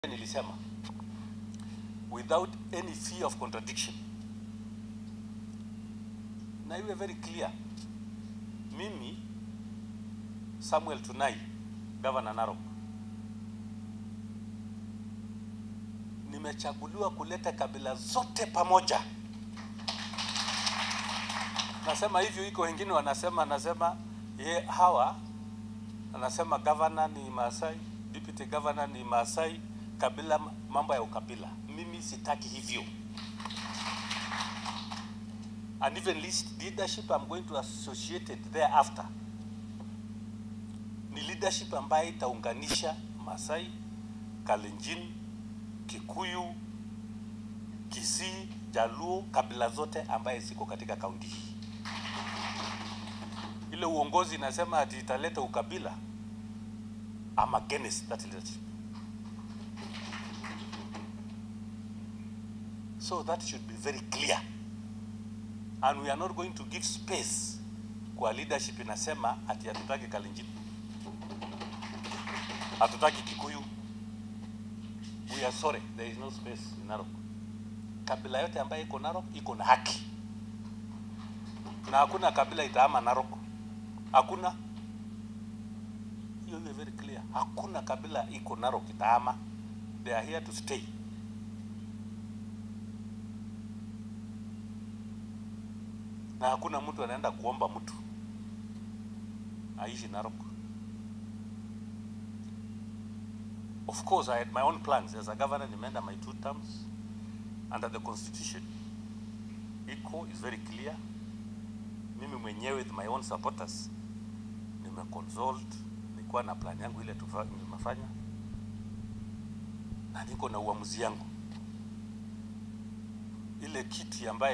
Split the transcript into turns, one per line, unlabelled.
nilisema without any fear of contradiction, na iwe very clear, mimi Samuel Tunai, Governor Narok, nimechaguliwa kuleta kabila zote pamoja. Nasema hivyo, iko wengine wanasema, nasema ye hawa, anasema governor ni Maasai, deputy governor ni Maasai, kabila, mambo ya ukabila. Mimi sitaki hivyo. And even list leadership I'm going to associate it thereafter ni leadership ambayo itaunganisha Masai, Kalenjin, Kikuyu, Kisii, Jaluo, kabila zote ambaye ziko katika kaunti hii. Ile uongozi inasema ati italeta ukabila, I'm against that leadership. So that should be very clear. And we are not going to give space kwa leadership inasema ati hatutaki Kalenjin, hatutaki Kikuyu. We are sorry, there is no space in Narok. Kabila yote ambayo iko Narok iko na haki, na hakuna kabila itaama Narok, hakuna. Hiyo iwe very clear, hakuna kabila iko Narok itaama, they are here to stay. na hakuna mtu anaenda kuomba mtu aishi Narok. Of course I had my own plans as a governor, nimeenda my two terms under the constitution. Iko is very clear. Mimi mwenyewe with my own supporters nimeconsult, nilikuwa na plan yangu ile tufa- nimefanya na niko na uamuzi yangu ile kiti ambaye